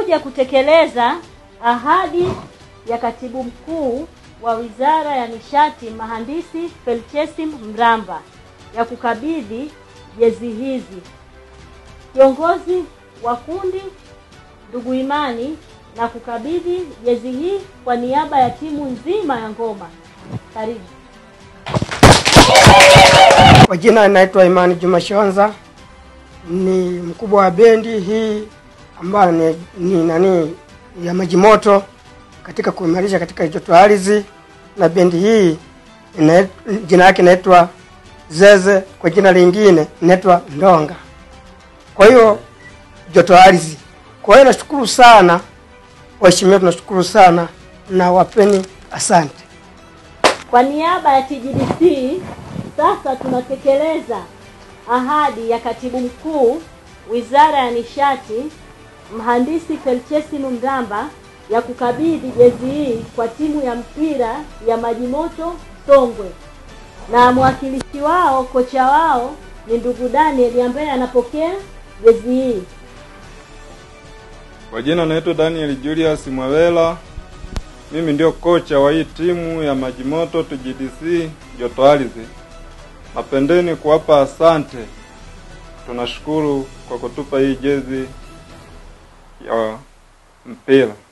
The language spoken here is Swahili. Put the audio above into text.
tumekuja kutekeleza ahadi ya katibu mkuu wa Wizara ya Nishati Mhandisi Felchesim Mramba ya kukabidhi jezi hizi. Kiongozi wa kundi ndugu Imani na kukabidhi jezi hii kwa niaba ya timu nzima ya ngoma. Karibu. Kwa jina naitwa Imani Juma Shonza, ni mkubwa wa bendi hii ambayo ni, ni nani ya maji moto katika kuimarisha katika joto ardhi, na bendi hii ina, jina yake inaitwa Zeze, kwa jina lingine inaitwa Ndonga. Kwa hiyo joto ardhi. Kwa hiyo nashukuru sana waheshimiwa, tunashukuru sana na wapeni asante. Kwa niaba ya TGDC sasa tunatekeleza ahadi ya katibu mkuu Wizara ya Nishati Mhandisi Felchesim Mramba ya kukabidhi jezi hii kwa timu ya mpira ya Majimoto Songwe, na mwakilishi wao kocha wao ni ndugu Daniel ambaye anapokea jezi hii. Kwa jina naitwa Daniel Julius Mwawela. Mimi ndio kocha wa hii timu ya Majimoto TGDC joto ardhi. Napendeni kuwapa asante. Tunashukuru kwa kutupa hii jezi ya mpira.